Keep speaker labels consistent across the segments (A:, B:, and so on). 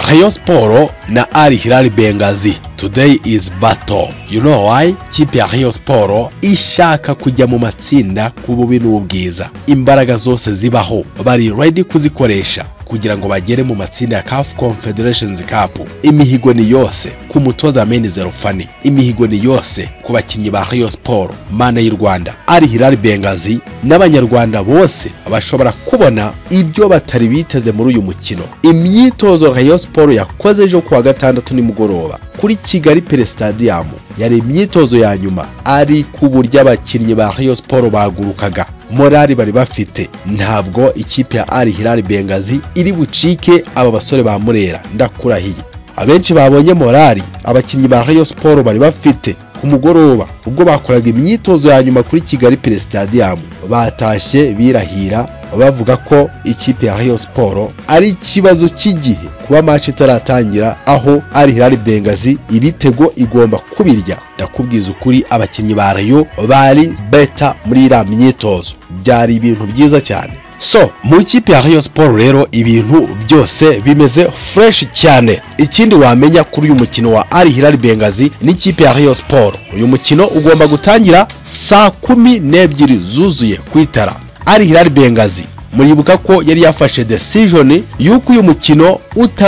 A: Rayon Sport na Al Hilal Bengazi today is battle you know why ikipe ya Rayon Sport ishaka kujya mu matsinda ku bubi n'ubwiza imbaraga zose zibaho bari ready kuzikoresha kugira ngo bagere mu matsinda ya CAF Confederations Cup imihigo ni yose ku mutoza Meni Zerofani imihigo ni yose ku bakinnyi ba Rayon Sport mana y'u Rwanda Al Hilal Bengazi n'abanyarwanda bose bashobora kubona ibyo batari biteze muri uyu mukino imyitozo Rayon Sport yakoze ejo kuwa gatandatu nimugoroba kuri Kigali Pele Stadium yari imyitozo ya nyuma ari ku buryo abakinnyi ba Rayon Sport bagurukaga morali bari bafite ntabwo ikipe ya Al Hilal Bengazi iri bucike aba basore ba Murera ndakurahiye abenshi babonye morali abakinnyi ba Rayon Sport bari bafite ku mugoroba ubwo bakoraga imyitozo ya nyuma kuri Kigali Pele Stadium batashye birahira bavuga ko ikipe ya Rayon Sport ari ikibazo cy'igihe kuba match itaratangira aho Al Hilal Bengazi ibitego igomba kubirya ndakubwiza ukuri abakinnyi ba Rayon bari beta muri iriya myitozo byari ibintu byiza cyane so mu ikipe ya Rayon Sport rero ibintu byose bimeze fresh cyane ikindi wamenya kuri uyu mukino wa Al Hilal Bengazi n'ikipe ya Rayon Sport uyu mukino ugomba gutangira saa kumi n'ebyiri zuzuye ku itara Al Hilal Bengazi muribuka ko yari yafashe decision y'uko uyu mukino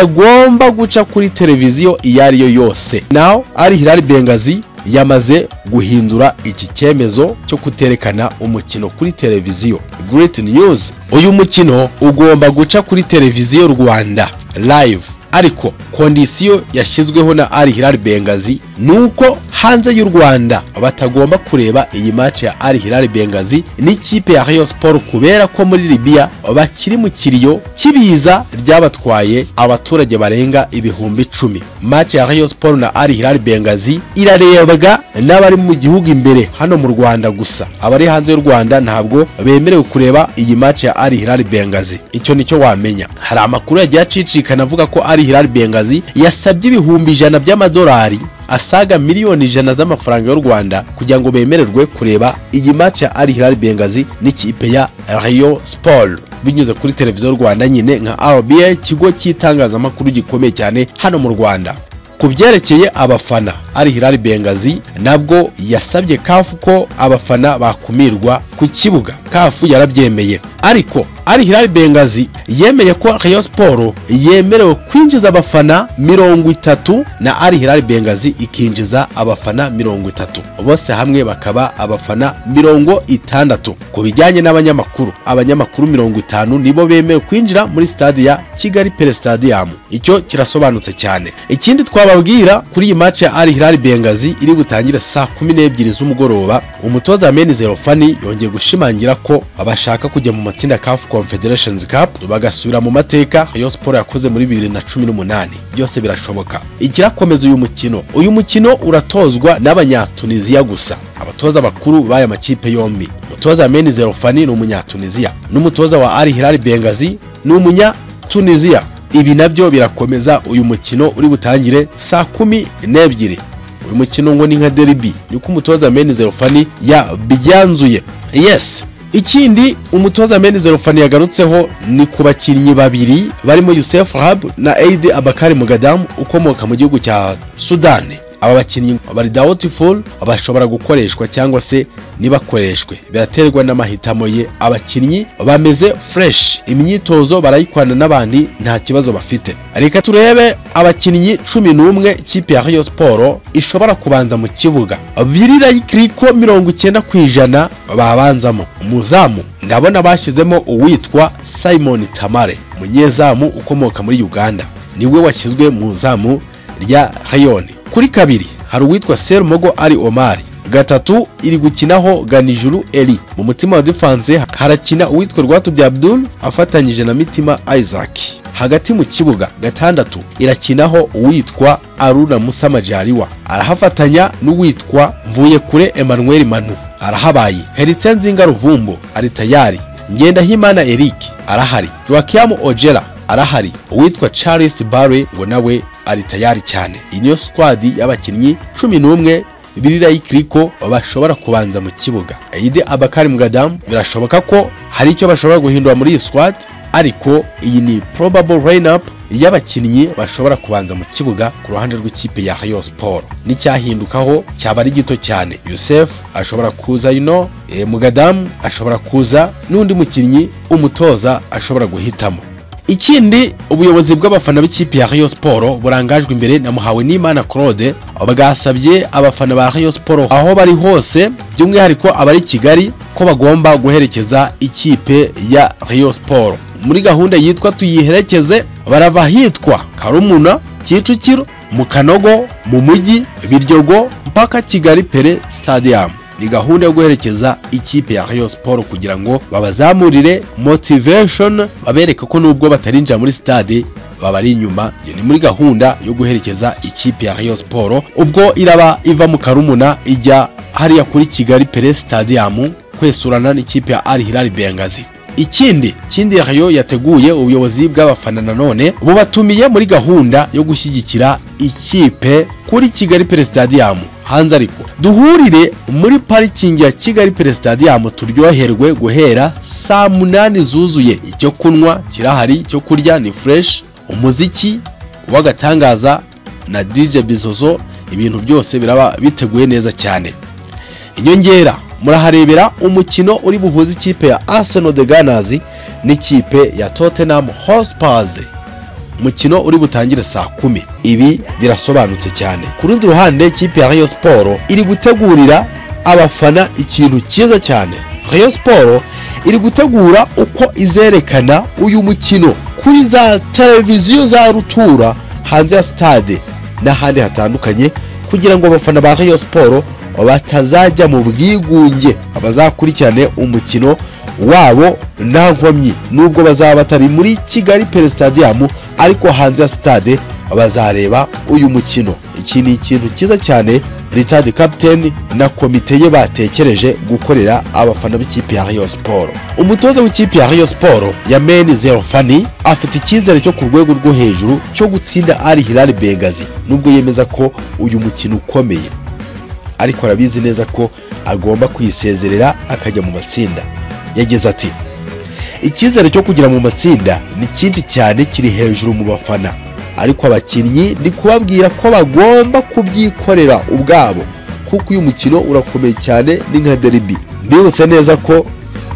A: utagomba guca kuri televiziyo iyo ari yo yose naho Al Hilal Bengazi yamaze guhindura iki cyemezo cyo kuterekana umukino kuri televiziyo Great News uyu mukino ugomba guca kuri televiziyo Rwanda live ariko kondisiyo yashyizweho na Al Hilal Bengazi nuko hanze y'u Rwanda batagomba kureba iyi match ya Al Hilal Bengazi n'ikipe ya Rayon Sport kubera ko muri Libya bakiri mu kiriyo kibiza ryabatwaye abaturage barenga ibihumbi icumi match ya Rayon Sport na Al Hilal Bengazi irarebwa n'abari mu gihugu imbere hano mu Rwanda gusa abari hanze y'u Rwanda ntabwo bemerewe kureba iyi match ya Al Hilal Bengazi icyo nicyo wamenya hari amakuru yagiye acicikana avuga ko Al Hilal Bengazi yasabye ibihumbi ijana by'amadolari asaga miliyoni ijana z'amafaranga y'u Rwanda kugira ngo bemererwe kureba iyi match ya Al Hilal Bengazi n'ikipe ya Rayon Sport binyuze kuri televiziyo Rwanda nyine nka RBA ikigo cy'itangazamakuru gikomeye cyane hano mu Rwanda ku byerekeye abafana Al Hilal Bengazi nabwo yasabye CAF ko abafana bakumirwa ku kibuga CAF yarabyemeye ariko Al Hilal Bengazi yemeye ko Rayon Sport yemerewe kwinjiza abafana mirongo itatu na Al Hilal Bengazi ikinjiza abafana mirongo itatu bose hamwe bakaba abafana mirongo itandatu ku bijyanye n'abanyamakuru abanyamakuru mirongo itanu nibo bemewe kwinjira muri stade ya Kigali Pele Stadium icyo kirasobanutse cyane ikindi twababwira kuri iyi match ya Al Hilal Bengazi iri butangire saa kumi n'ebyiri z'umugoroba umutoza Meni Zerofani yongeye gushimangira ko abashaka kujya mu matsinda CAF Confederations Cup bagasubira mu mateka Rayon Sport yakoze muri 2018 byose birashoboka ikirakomeza uyu mukino uyu mukino uratozwa n'abanyatunisia gusa abatoza bakuru b'aya makipe yombi umutoza Meni Zerofani ni umunyatunisia n'umutoza wa Al Hilal Bengazi ni umunyatunisia ibi nabyo birakomeza uyu mukino uri butangire saa kumi n'ebyiri uyu mukino ngo ni nka deribi niko umutoza Meni Zerofani yabyanzuye yes ikindi umutoza Meni Zerofani yagarutseho ni ku bakinnyi babiri barimo Youssef Hab na Eid Abakari Mugadamu ukomoka mu gihugu cya Sudani aba bakinnyi bari doubtful bashobora gukoreshwa cyangwa se ntibakoreshwe biraterwa n'amahitamo ye abakinnyi bameze fresh imyitozo barayikwana n'abandi nta kibazo bafite reka turebe abakinnyi cumi n'umwe ikipe ya Rayon Sport ishobora kubanza mu kibuga birira kiriko mirongo icyenda ku ijana babanzamo umuzamu ndabona bashyizemo uwitwa Simon Tamare umunyezamu ukomoka muri Uganda niwe washyizwe mu zamu rya Rayon kuri kabiri hari uwitwa Serumogo ari Omari gatatu iri gukinaho ganijuru eri mu mutima wa defense harakina uwitwa rwatubye Abdul afatanyije na mitima Isaac hagati mu kibuga gatandatu irakinaho uwitwa Aruna Musa Majaliwa arahafatanya n'uwitwa mvuye kure Emmanuel Manu arahabaye Heritse Nzinga Ruvumbo ari tayari Ngendahimana Eric arahari Joaquim Ojera arahari uwitwa Charles Barre ngo nawe ari tayari cyane iyi niyo squad y'abakinnyi cumi n'umwe birira ikiriko bashobora kubanza mu kibuga Eide Abakari Mugadamu birashoboka ko hari icyo bashobora guhindura muri iyi squad ariko iyi ni probable lineup y'abakinnyi bashobora kubanza mu kibuga ku ruhande rw'ikipe ya Rayon Sport n'icyahindukaho cyaba ari gito cyane Yusef ashobora kuza ino e, Mugadamu ashobora kuza n'undi mukinnyi umutoza ashobora guhitamo ikindi ubuyobozi bw'abafana b'ikipe ya Rayon Sport burangajwe imbere na muhawe n'Imana Claude bwasabye abafana ba Rayon Sport aho bari hose by'umwihariko abari i Kigali ko bagomba guherekeza ikipe ya Rayon Sport muri gahunda yitwa tuyiherekeze barava ahitwa karumuna kicukiro mu kanogo mu mujyi biryogo mpaka kigali pere stadium ni gahunda yo guherekeza ikipe ya Rayon Sport kugira ngo babazamurire motivation babereke ko nubwo batarinjira muri stade babari inyuma iyo ni muri gahunda yo guherekeza ikipe ya Rayon Sport ubwo iraba iva mu karumuna ijya hariya kuri kigali pere stadium kwesurana n'ikipe ya Al Hilal Bengazi ikindi kindi rayo yateguye ubuyobozi bw'abafana nanone bubatumiye muri gahunda yo gushyigikira ikipe kuri kigali pere stadium hanze ariko duhurire muri parikingi ya kigali pere stadium turyoherwe guhera saa munani zuzuye icyo kunywa kirahari icyo kurya ni fureshi umuziki w'agatangaza na dj bizozo ibintu byose biraba biteguye neza cyane inyongera muraharebera umukino uri buhuze ikipe ya Arsenal de Gunners n'ikipe ya Tottenham Hotspur umukino uri butangire saa kumi ibi birasobanutse cyane ku rundi ruhande ikipe ya Rayon Sport iri gutegurira abafana ikintu cyiza cyane Rayon Sport iri gutegura uko izerekana uyu mukino kuri za televiziyo za rutura hanze ya stade n'ahandi hatandukanye kugira ngo abafana ba Rayon Sport batazajya mu bwigunge abazakurikirane umukino wabo nta nkomyi nubwo bazaba batari muri kigali pere stadium ariko hanze ya stade bazareba uyu mukino iki ni ikintu cyiza cyane ritadi kapiteni na komite ye batekereje gukorera abafana b'ikipe ya rayo siporo umutoza w'ikipe ya rayo siporo ya meni zero fani afite icyizere cyo ku rwego rwo hejuru cyo gutsinda ari hilali bengazi nubwo yemeza ko uyu mukino ukomeye ariko arabizi neza ko agomba kwisezerera akajya mu matsinda yagize ati icyizere cyo kugera mu matsinda ni cyinshi cyane kiri hejuru mu bafana ariko abakinnyi ni kubabwira ko bagomba kubyikorera ubwabo kuko uyu mukino urakomeye cyane ni nka deribi mbibutse neza ko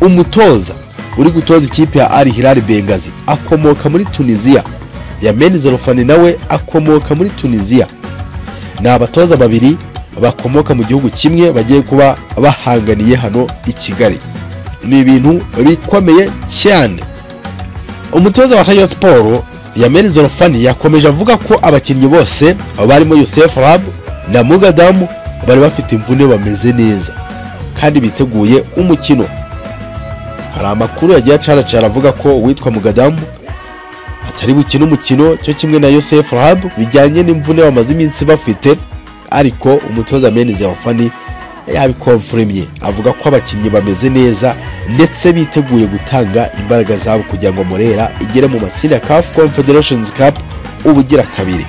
A: umutoza uri gutoza ikipe ya ari hilali bengazi akomoka muri tunisiya yameni zorofani nawe akomoka muri tunisiya ni abatoza babiri bakomoka mu gihugu kimwe bagiye kuba bahanganiye hano i kigali ni ibintu bikomeye cyane umutoza wa rayon siporo yameni zorofani yakomeje avuga ko abakinnyi bose barimo yosef rab na mugadamu bari bafite imvune bameze neza kandi biteguye umukino hari amakuru yagiye acaracara avuga ko uwitwa mugadamu atari bukine umukino cyo kimwe na yosef rab bijyanye n'imvune bamaze iminsi bafite ariko umutoza meni zerofani yabikomfurimye avuga ko abakinnyi bameze neza ndetse biteguye gutanga imbaraga zabo kugira ngo murera igere mu matsinda ya caf confederations cup ubugira kabiri